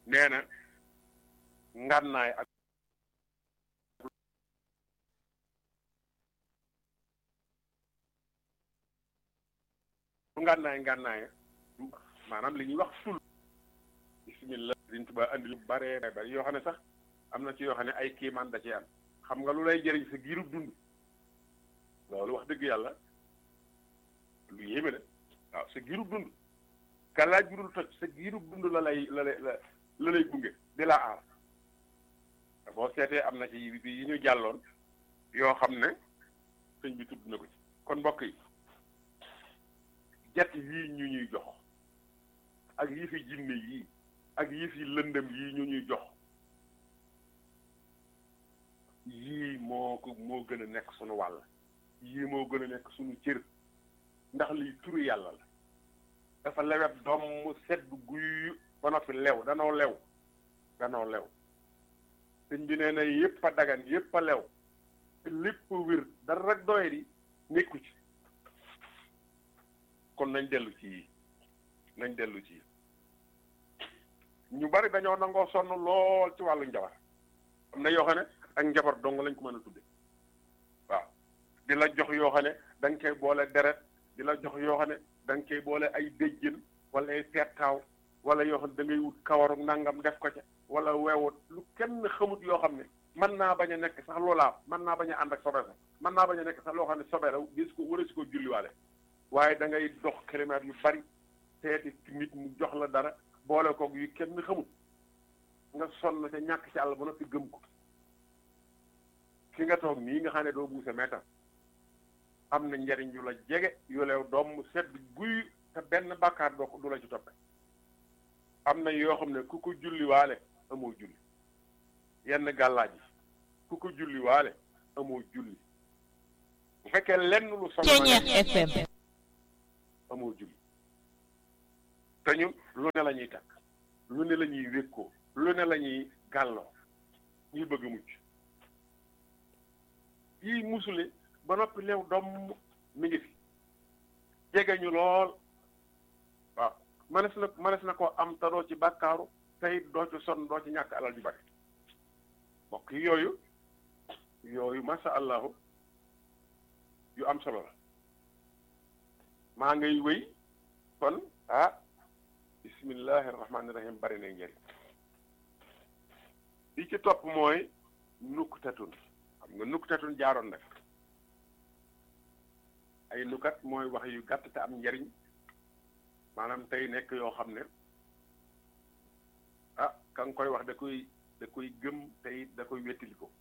nee na ngànnaay ak ngànnaay ngànnaay maanaam li ñuy wax ful bismillah Sëriñ Tuubaa andi lu bare bari yoo xam ne sax am na ci yoo xam ne ay kiimaan da ci am xam nga lu lay jëriñ sa giirub dund loolu wax dëgg yàlla lu yéeme la waaw sa giirub dund ka laaj bu dul toj sa giirub dund la lay la lay la lay gunge di la aar boo seetee am na ci yi ñu jàlloon yoo xam ne sëñ bi tudd na ko ci kon mbokk yi jet yii ñu ñuy jox ak yi fi jinne yii ak yi fi lëndëm yii ñu ñuy jox yii moo ko moo gën a nekk sunu wàll yii moo gën a nekk sunu cër ndax lii turu yàlla la dafa lewet doom mu sedd guy ba noppi lew danoo lew danoo lew sëñ bi nee na yépp a dagan yépp a lew te lépp wér dara rek doye di nekku ci kon nañ dellu ci yii nañ dellu ci ñu bari dañoo nangoo sonn lool ci wàllu njabar am na yoo xam ne ak njabar dong lañ ko mën a tudde waaw di la jox yoo xam ne da nga koy boole deret di la jox yoo xam ne da nga koy boole ay déjjën wala ay pettaaw wala yoo xam ne da ngay wut kawaru nangam def ko ca wala weewut lu kenn xamut yoo xam ne mën naa bañ a nekk sax loolaa mën naa bañ a ànd ak sobe sax mën naa bañ a nekk sax loo xam ne sobe la gis ko wara si ko julliwaale waaye da ngay dox kilomètres yu bari seeti nit mu jox la dara boole koog yu kenn xamut nga sonn te ñàkk ci àll ba noppi gëm ko fi nga toog nii nga xam ne doo buuse meetar am na njariñ yu la jege yu leew doom mu sedd guy te benn bàkkaar doo ko du la ci toppe am na yoo xam ne ku ko julliwaale amoo julli yenn gàllaaj yi ku ko julliwaale amoo julli bu fekkee lenn lu Ceeñeex FM amoo julli te ñu lu ne la ñuy takk lu ne la ñuy wékkoo lu ne la ñuy gàlloo ñuy bëgg mucc yii musule ba noppi leew doom mi ngi fi jege ñu lool waaw mënees na mënees na koo am te doo ci bàkkaaru tey doo ci sonn doo ci ñàkk alal ju bari mbokk yi yooyu yooyu masha allahu yu am solo la maa ngay wéy kon ah bismillahi rahmaani rahim bari na njëriñ li ci topp mooy nuktatun xam nga nuktatun jaaroon nag ay nukat mooy wax yu gàtt te am njariñ maanaam tey nekk yoo xam ne ah ka nga koy wax da koy da koy gëm tey da koy wettili ko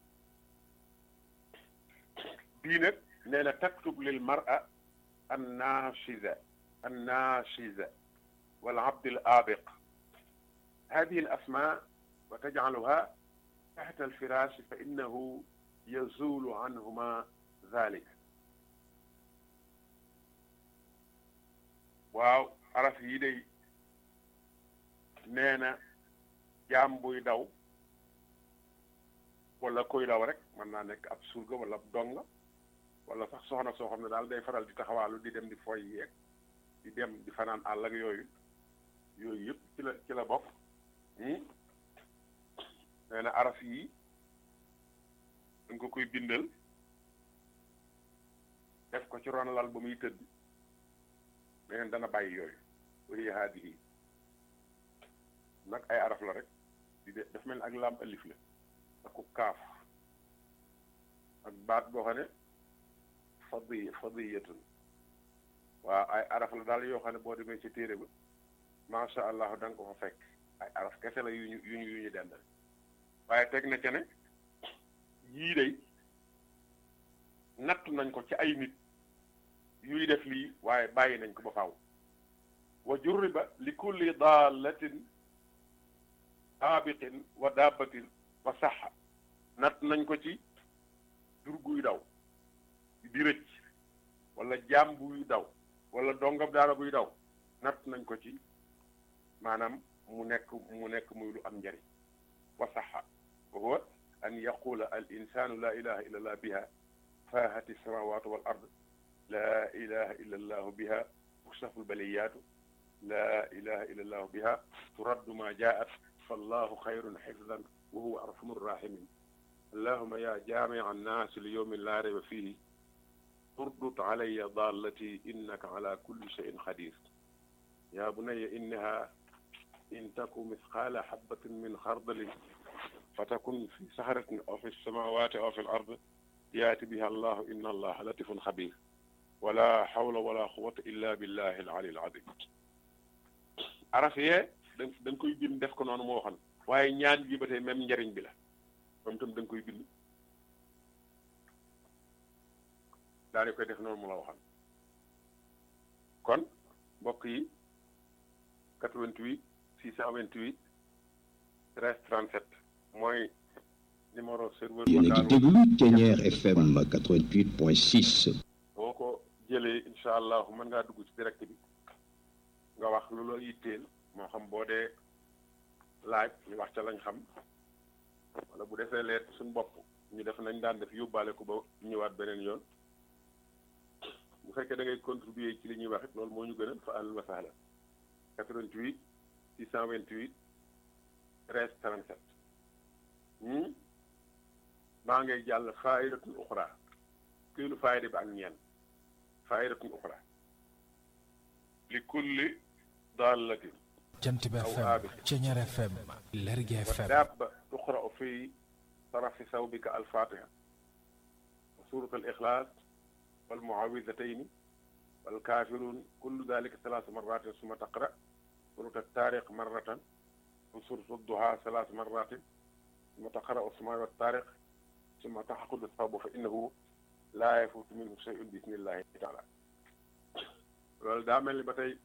bii nag nee na taktub lil mar'a an nashiza an nashiza wal abd al abiq هذه الأسماء وتجعلها تحت الفراش فإنه يزول عنهما ذلك waaw araf yi day nee na jaam buy daw wala koy daw rek mën naa nekk ab surga wala ab donga wala sax soxna soo xam ne daal day faral di taxawaalu di dem di foy yeeg di dem di fanaan àll ak yooyu yooyu yëpp ci la ci la bokk nee na araf yi dañ ko koy bindal def ko ci ron lal ba muy tëdd meneen dana bàyyi yooyu wari haadihi nag ay araf la rek di de daf mel ni ak laam alif la aku kaaf ak baat boo xam ne fadi fadiyatun waaw ay araf la daal yoo xam ne boo demee ci téere ba macha allah da nga ko fa fekk ay araf kese la yu ñu yu ñu yu ñu dendal waaye teg na ca ne yii day natt nañ ko ci ay nit yuy def lii waaye bàyyi nañ ko ba faaw wa jurriba li kulli daalatin aabiqin wa daabatin wa saxa natt nañ ko ci jur guy daw di rëcc wala jaam buy daw wala dongab daara buy daw natt nañ ko ci maanaam mu nekk mu nekk muy lu am njariñ wa saxa wa huwa an yaqula al insanu la ilaha illa allah biha faahati samawatu wal ard la ilaha illa allahu biha tukshafu lbaliyaatu laa ilaha illa allahu biha turaddu ma jaat fallahu xayrun xifdan wa huwa arhamu rahimin allahuma ya jaamica annaasi li yowmin laa rayba fihi urdut calaya dallati innaka ala kulli cheyin xadir ya bunaya innaha in taku misqaala xabatin min xardalin fatakun fi saxaratin aw fi samawati aw fi l ard yaati biha allahu inna allaha latifun xabir wala xawla wala quwata illa billahi al ali al azim araf yee da da nga koy bind def ko noonu moo waxoon waaye ñaan gi ba tey même njariñ bi la moom itam da nga koy bind daal di koy def noonu mu la waxoon kon mbokk yi 88 628 13 37 mooy numéro serveur yéen a ngi déglu Thiéniere FM 88.6. boo ko jëlee incha allah mën ngaa dugg ci direct bi nga wax lu la yitteel moo xam boo dee laaj ñu wax ca lañ xam wala bu defee leet suñ bopp ñu def nañ daan def yóbbaale ko ba ñëwaat beneen yoon bu fekkee da ngay contribuer ci li ñuy wax it loolu moo ñu gënal fa àll wa sahla 88 628 13 37 maa ngay jàll faayidatun uxra këylu faayida bi ak ñeen faayidatun uxra li kulli daalatin jant bi FM Thiéniere FM Lergui FM dabba tuqra'u fi tarafi sawbika alfatiha wa surat alixlaas walmuawidatayni walkafirun kullu dalika salaasa marratin summa taqra surat altaariq marratan wa surat adduha salaasa marratin summa taqra usmaa waltaariq summa taxaqudu sawbu fa innahu laa yafuutu minhu shay'un bi isnillahi taala loolu daa mel ni ba tey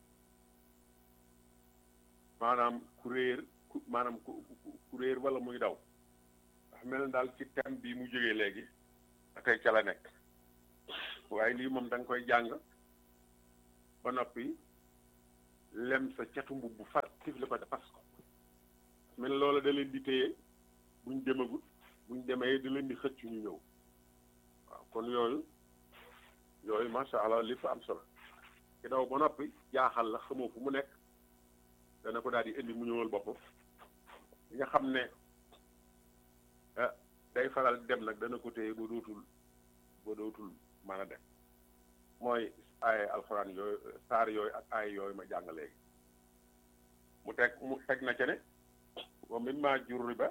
maanaam ku réer ku maanaam ku ku réer wala muy daw ndax mel na daal ci thème bi mu jógee léegi ba tey ca la nekk waaye lii moom da nga koy jàng ba noppi lem sa catu mbubb bu far tifli ko fas ko mel loola da leen di téye buñ demagut buñ demee da leen di xëcc ñu ñëw waaw kon yooyu yooyu macha allah li fa am solo ki daw ba noppi jaaxal la xamoo fu mu nekk dana ko daal di indi mu ñëwal boppam li nga xam ne ah day faral dem nag dana ko téye ba dootul ba dootul mën a dem mooy ay alxuraan yooyu saar yooyu ak ay yooyu ma jàng léegi mu teg mu teg na ca ne wa mimma jurriba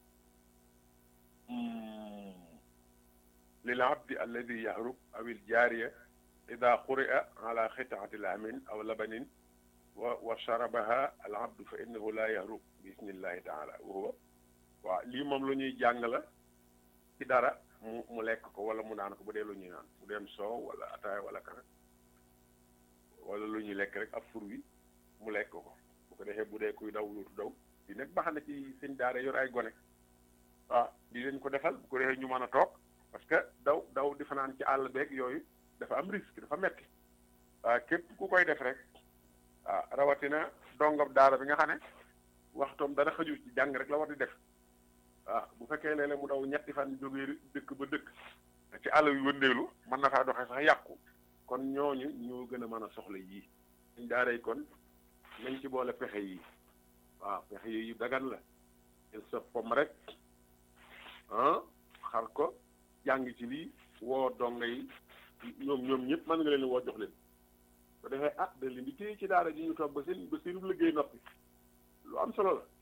lil abdi alladi yahrub aw il jaariya ida quri'a ala xitaati lamin aw labanin wa wa sharabaha al abdu fa innahu la yahrub bi isnillahi taala wa huwa waaw lii moom lu ñuy jàng la ci dara mu mu lekk ko wala mu naan ko bu dee lu ñuy naan bu dem soow wala ataaya wala kara wala lu ñuy lekk rek ab fur wi mu lekk ko bu ko defee bu dee kuy daw luutu daw di nag baax na ci seen daara yor ay gone waaw di leen ko defal bu ko defee ñu mën a toog parce que daw daw di fanaan ci àll beeg yooyu dafa am risque dafa metti waaw képp ku koy def rek waaw rawatina dongam daara bi nga xam ne waxtoom dara xëju ci jàng rek la war di def waaw bu fekkee léeg-léeg mu daw ñetti fan jógee dëkk ba dëkk ci àll yu wëndeelu mën na faa doxee sax yàqu kon ñooñu ñoo gën a mën a soxla yii suñ daaray kon nañ ci boole pexe yii waaw pexe yii yu dagan la jël sa pom rek ah xar ko jàng ci lii woo donga yi ñoom ñoom ñëpp mën nga leen woo jox leen ba defee ah da leen di téye ci daara ji ñu toog ba seen ba seenu liggéey noppi lu am solo la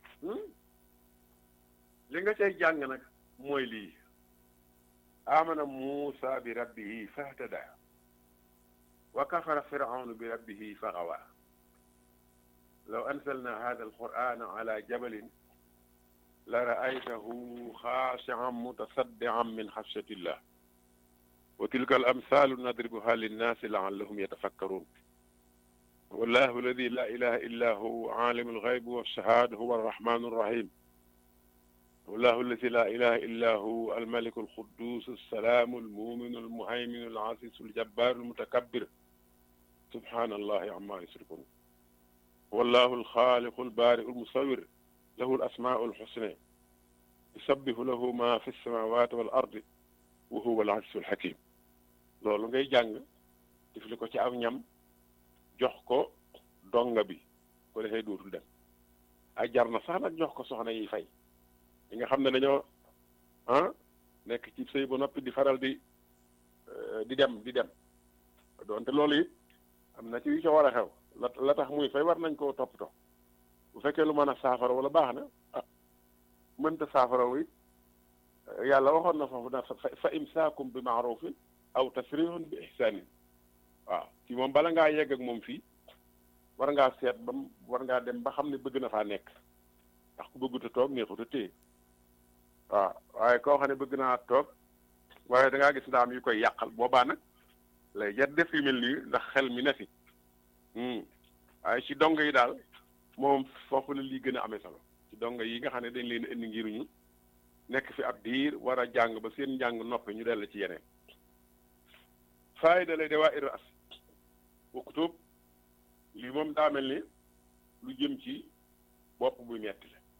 li nga cay jàng nag mooy lii amana muusa bi rabbihi fahtada wa kafara firawnu bi rabbihi faxawa law anzalna hada alqur'ana ala jabalin la ra'aytahu xaashi'an mutasaddi'an min xashyatillah wa tilka al amthaalu nadribuha linnaasi la'allahum yatafakkaruun wallahu alladi la ilaha illa hu aalimu alghaybi walshahada huwa arrahmanu arrahim wallahu alladi la ilaha illa hu almaliku alquddus alsalaamu almuminu almuhayminu alazizu aljabbaru almutakabbir subhanallahi amma yushrikun wallahu alxaaliqu albaari'u almusawwir lahu alasmaa'u alxusna yusabbihu lahu ma fi alsamawati wal ardi wa huwa al-azizul hakim loolu ngay jàng tifli ko ci aw ñam jox ko donga bi ko defee dootul dem ay jar na sax nag jox ko soxna yi fay yi nga xam ne dañoo ah nekk ci sëy ba noppi di faral di di dem di dem doonte loolu it am na ci yu ca war a xew la la tax muy fay war nañ koo toppatoo bu fekkee lu mën a saafara wala baax na ah mënta saafara wi yàlla waxoon na foofu na fa imsaakum bi maarufin aw tasrihun bi ihsanin waaw ci moom bala ngaa yegg ak moom fii war ngaa seet ba war ngaa dem ba xam ne bëgg na faa nekk ndax ku bëggut a toog neexut a téye waaw waaye koo xam ne bëgg naa toog waaye da ngaa gis ndaam yu koy yàqal boobaa nag lay jar def yu mel nii ndax xel mi ne fi waaye ci dong yi daal moom foofu la lii gën a amee solo ci dong yi nga xam ne dañ leen indi ngir ñu nekk fi ab diir war a jàng ba seen njàng noppi ñu dell ci yeneen faayda lay dawaa ir as waktub lii moom daa mel ni lu jëm ci bopp buy metti la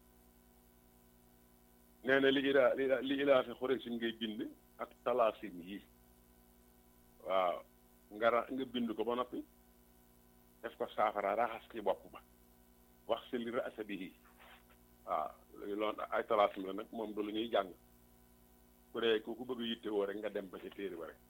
nee na li ilaa li ilaa fi xuraysin ngay bind ak talaasim yi waaw nga ra nga bind ko ba noppi def ko saafara raxas ci bopp ba wax si li rasa bihi waaw loolu ay talaasim la nag moom du lu ñuy jàng ku dee ku ku bëgg yittewoo rek nga dem ba ca téere ba rek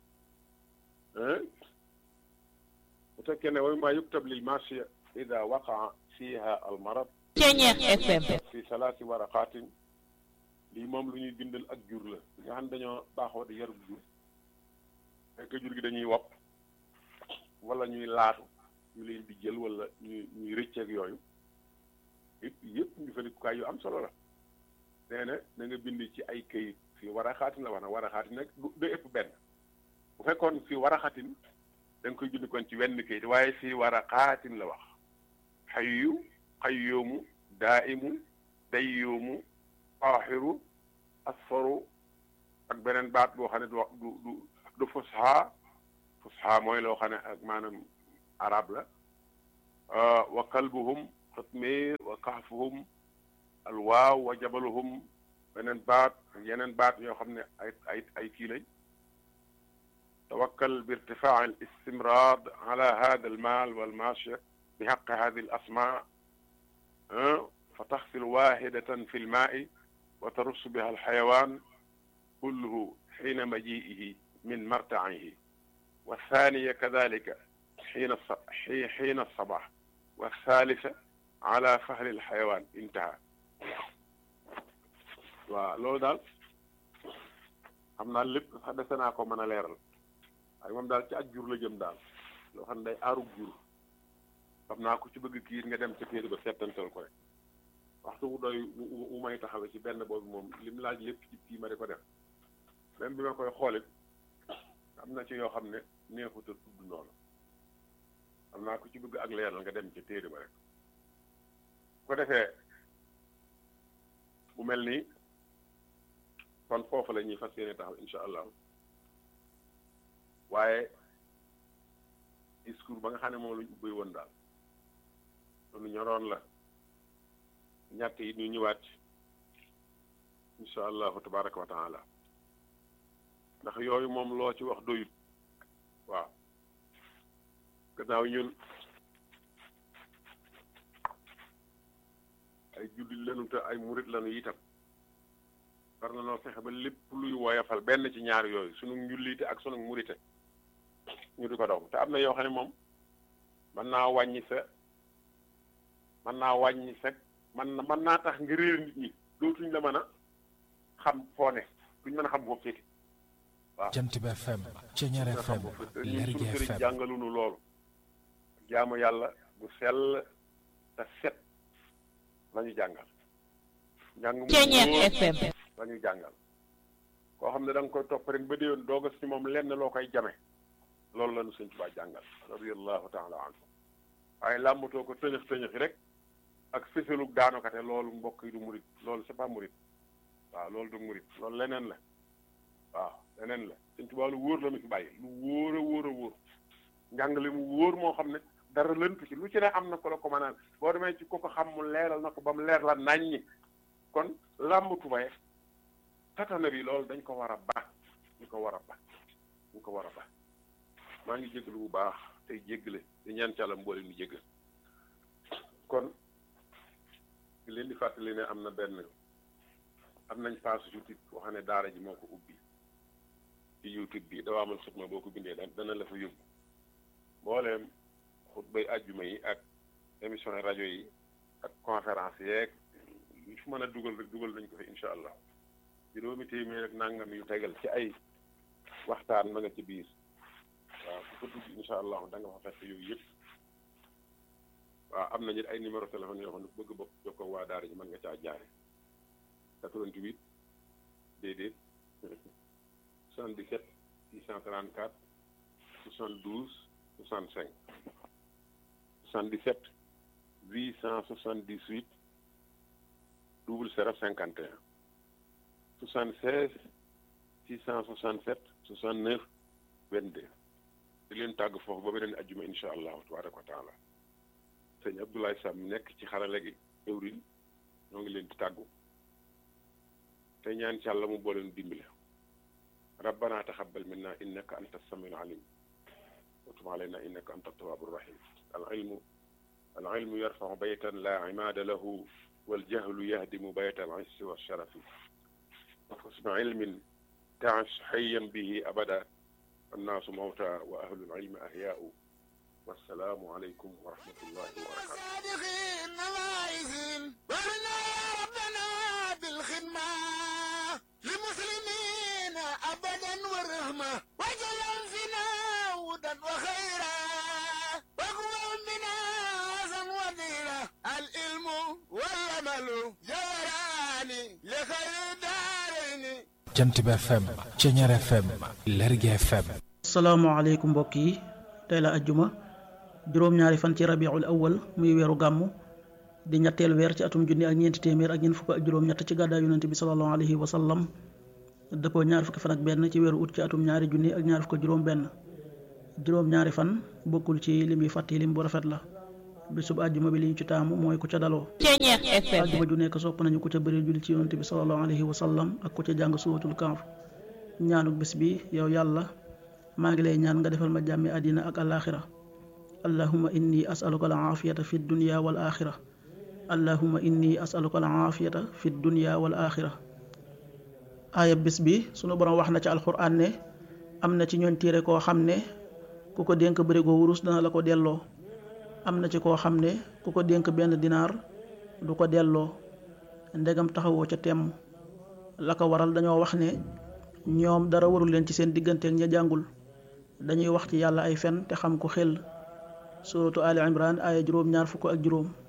bu fekkee ne way maa yuktab lil marsiya ida waqaa fiha al marad Ceñeex FM fi salaasi waraqaatin lii moom lu ñuy bindal ak jur la nga xam dañoo baaxoo di yarub jur fekk jur gi dañuy wopp wala ñuy laatu ñu leen di jël wala ñuy ñuy rëcceeg yooyu yëpp yëpp ñu falikukaay yu am solo la nee na da nga bind ci ay këyit fii war a xaatin la wax na war a xaatin nag du ëpp benn bu fekkoon fii war a xaatin da nga koy bind kon ci wenn këyit waaye fii war a xaatin la wax xayyu xayyoomu daaimu dayyoomu aaxiru asfaru ak beneen baat boo xam ne du wax du du du fusha fusha mooy loo xam ne ak maanaam arab la wa kalbuhum xatmiir wa kahfuhum alwaaw wa jabaluhum beneen baat yeneen baat yoo xam ne ay ay ay kii lañ tawakkal bi irtifaa al istimraad ala hada al maal wal maashiya bi xaqi hadi al asmaa fa taxsil waahidatan fi lmaai wa tarus biha alxayawaan kulluhu xiina majiihi min martaihi wa thaniya kadalika xiina xiina sabax wa thalitha ala fahli alxayawaan intaha waaw loolu daal xam naa lépp sax dese naa ko mën a leeral waaye moom daal ci ak jur la jëm daal loo xam ne day aarug jur xam naa ko ci bëgg kiir nga dem ca téere ba settantal ko rek waxtu wu doy wu may taxawe ci benn boobu moom lim laaj lépp ci kii ma di ko def même bi ma koy xoolit am na ci yoo xam ne neexut a tudd noonu xam naa ko ci bëgg ak leeral nga dem ca téere ba rek ko defee mu mel ni kon foofu la ñuy fas yéene taxaw incha allah waaye discours ba nga xam ne moom la ñu ubbi woon daal loolu ñoroon la ñett yi ñu ñëwaat incha allahu tabaraka wa taala ndax yooyu moom loo ci wax doyut waaw gannaaw ñun ay jullit lanu te ay murit lanu itam war na noo fexe ba lépp luy woyafal benn ci ñaar yooyu sunu njullite ak sunu murite ñu di ko daw te am na yoo xam ne moom mën naa wàññi sa mën naa wàññi sa man na mën naa tax nga réer nit ñi dootuñ la mën a xam foo ne duñ mën a xam foofu féete waaw Jant bi FM Ceñeer nga xam FM foofu féete ñun Lergui suñu sëriñ FM jàngalunu loolu jaamu yàlla bu sell te set la ñu jàngal njàng mu Ceñeer wóor FM la ñu jàngal koo xam ne da nga koy topp rek ba déwén dooga si moom lenn loo koy jame loolu la ñu sëñ Tuubaa jàngal radiyallahu taala anhu waaye làmbatoo ko tëñëx tëñëxi rek ak fësalug daanokate loolu mbokk yi du murit loolu c'est pas murit waaw loolu du murit loolu leneen la waaw leneen la sëñ Tuubaa lu wóor la mu fi bàyyi lu wóor a wóor a wóor njàngale mu wóor moo xam ne dara lëntu ci lu ci ne am na ko la ko mënaan boo demee ci ko ko xam mu leeral na ko ba mu leer la naññi kon làmbatu baye tatana bi loolu dañ ko war a baax ñu ko war a baax ñu ko war a baax maa ngi jégalu bu baax tey jéggale di ñaan ci Yàlla mboole ñu jéggal kon di leen di fàttali ne am na benn am nañ page YouTube boo xam ne daara ji moo ko ubbi ci YouTube bi Dawaamul Xidma boo ko bindee dana la fa yóbbu mbooleem xutbay àjjuma yi ak émission rajo yi ak conférence yeeg lu fu mën a dugal rek dugal nañ ko fi incha allah juróomi téeméer ak nangam yu tegal ci ay waxtaan ma nga ci biir waaw ku ko dugg incha allah da nga fa fekk yooyu yëpp waaw am nañu ay numéro téléphone yoo xam ne bëgg bokk jokkoo waa daara ji mën nga caa jaare 88 déedéet 77 634 72 65 77 878 00 51 76 667 69 22 di leen tàgg foofu ba beneen ajjuma incha allahu tabaraka wa taala sëñ Abdoulaye Sam nekk ci xarale gi ëwrin ñoo ngi leen di tàggu te ñaan ci yàlla mu booleen dimbale rabbana taxabbal minna innaka anta samiul alim wa tub alayna innaka anta tawaabu rahim al ilmu al ilmu yarfacu baytan la imaada lahu wal jahlu yahdimu bayta al issi wa sharafi wa xusnu ilmin taash xayyan bihi abada annaasu mawta wa ahlul ilmi ahyaau wassalaamu aleykum wa rahmatullahi wa barakatuh للمسلمين أبدا والرحمة وجل فينا هدى وخيرا واقوم بنا عزا وذيرا العلم والعمل جوراني لخير دارين jant bi FM Ceñeer FM Lergui FM salaamaaleykum mbokk yi tey la ajjuma juróom-ñaari fan ci rabiul awal muy weeru gàmmu di ñetteel weer ci atum junni ak ñeenti téeméer ak ñeent fukk ak juróom-ñett ci gàddaay yonente bi sallallahu alayhi wa sallam dëppoo ñaari fukki fan ak benn ci weeru ut ci atum ñaari junni ak ñaari fukk ak juróom-benn juróom-ñaari fan bokkul ci lim yi fàtti lim bu rafet la bisub àjjuma bi li ñu ci taamu mooy ku ca daloo Ceñeer FM àjjuma ju nekk sopp nañu ku ca bëri julli ci yonente bi sallallahu alayhi wa sallam ak ku ca jàng suuratul kahf ñaanuk bis bi yow yàlla maa ngi lay ñaan nga defal ma jàmmi àddina ak alaaxira allahuma inni asaluka al aafiyata fi dunya wal axira allahuma inni asaluka al aafiyata fi dunya wal axira aaya bis bi sunu borom wax na ci alxuraan ne am na ci ñooñ téere koo xam ne ku ko dénk bërigo wurus dana la ko delloo am na ci koo xam ne ku ko dénk benn dinaar du ko delloo ndegam taxawoo ca temm la ko waral dañoo wax ne ñoom dara warul leen ci seen digganteeg ña jàngul dañuy wax ci yàlla ay fen te xam ko xel suratu ali imran aaya juróom ñaar fukk ak juróom